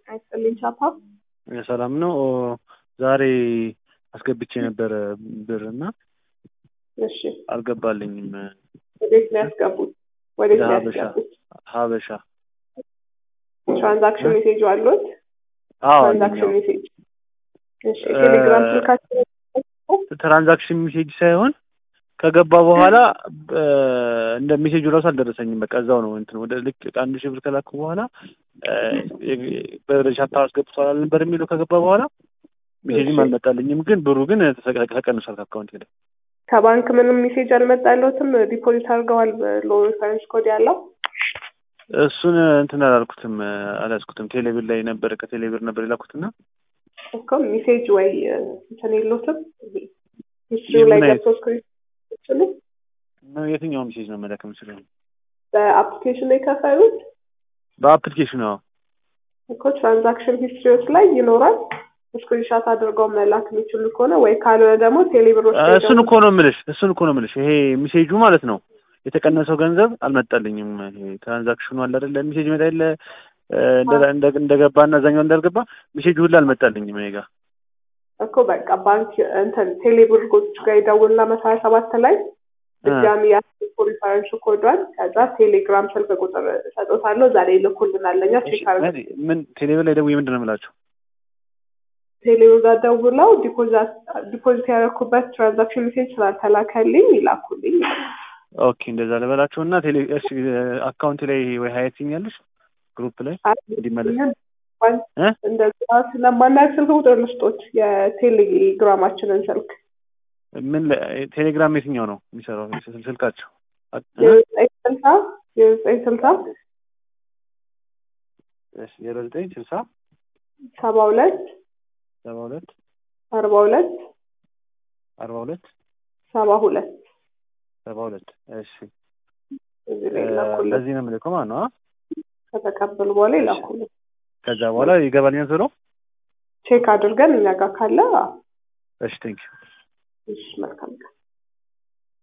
አይስጥልኝ ቻፓ። ሰላም ነው። ዛሬ አስገብቼ ነበረ ብር እና እሺ አልገባልኝም። ወዴት ነው ያስገቡት? ወዴት ነው ለሀበሻ ያስገቡት? ሀበሻ ትራንዛክሽን ሜሴጅ አሉት? አዎ ትራንዛክሽን አለኝ። ሜሴጅ እሺ። ቴሌግራም ስልካቸው ትራንዛክሽን ሜሴጅ ሳይሆን ከገባ በኋላ እ፣ እንደ ሜሴጁ ራሱ አልደረሰኝም። በቃ እዛው ነው እንትን ወደ ልክ አንድ ሺህ ብር ከላኩ በኋላ በሻፓ አስገብቷል አልነበር የሚለው ከገባ በኋላ ሜሴጅም እሺ። አልመጣልኝም። ግን ብሩ ግን ተሰ- ተቀንሷል ከአካውንት ሄደ። ከባንክ ምንም ሜሴጅ አልመጣለትም። ዲፖዚት አድርገዋል ሎ ሪፈረንስ ኮድ ያለው እሱን እንትን አላልኩትም አልያዝኩትም። ቴሌብር ላይ ነበር ከቴሌብር ነበር የላኩትና እኮ ሜሴጅ ወይ እንትን የሉትም ሂስትሪው ላይ የምን አይነት? ገብቶ ስክሪን ይችሉ ነው የትኛው ሜሴጅ ነው መላክ የምችለው? በአፕሊኬሽን ላይ ከፈሉት በአፕሊኬሽኑ አዎ። እኮ ትራንዛክሽን ሂስትሪዎች ላይ ይኖራል። ስክሪንሻት አድርገው መላክ የሚችሉ ከሆነ ወይ ካልሆነ ደግሞ ቴሌብሮች ላይ እሱን ደግሞ እኮ ነው የምልሽ እሱን እኮ ነው የምልሽ። ይሄ ሜሴጁ ማለት ነው የተቀነሰው ገንዘብ አልመጣልኝም። ይሄ ትራንዛክሽኑ አለ አይደለ ሜሴጅ መጣ የለ እ፣ እንደ- እንደ- እንደገባና እዛኛው እንዳልገባ ሜሴጁ ሁላ አልመጣልኝም እኔ ጋር። እኮ በቃ ባንክ እንትን ቴሌብሮች ጋር ይደውልና መሰረት ሰባት ላይ ድጋሚ ያስልኩ ሪፈረንስ ኮዷን ከዛ ቴሌግራም ስልክ ቁጥር ሰጦታለሁ ዛሬ ይልኩልናል። ለኛ ቼክ አድርገን ምን- ምን ቴሌብር ላይ ደውዬ ምንድን ነው የምላቸው? ቴሌብር ጋር ደውለው ዲፖዚት ያደረኩበት ትራንዛክሽን ሜሴጅ ስላልተላከልኝ ይላኩልኝ። ኦኬ እንደዛ ልበላቸው እና ቴሌ እሺ አካውንት ላይ ወይ ሀያት ትኛለሽ ግሩፕ ላይ እንዲመለስ እ? እንደዛ ስለማናያቅ ስልክ ቁጥር ልስጦት የቴሌግራማችንን ስልክ ምን ላይ- ቴሌግራም የትኛው ነው የሚሰራው ስል- ስልካቸው? እ? የዘጠኝ ስልሳ የዘጠኝ ስልሳ እሺ ዜሮ ዘጠኝ ስልሳ ሰባ ሁለት ሰባ ሁለት አርባ ሁለት አርባ ሁለት ሰባ ሁለት ሰባ ሁለት እሺ እዚህ እ፣ ላይ ይላኩልን። በዚህ ነው የምልከው ማለት ነው። አ? ከተቀበሉ በኋላ ይላኩልን። ከዛ በኋላ ይገባልኛል ዞሮ። ቼክ አድርገን እኛ ጋር ካለ እሺ ቴንክ እሺ መልካም ቀን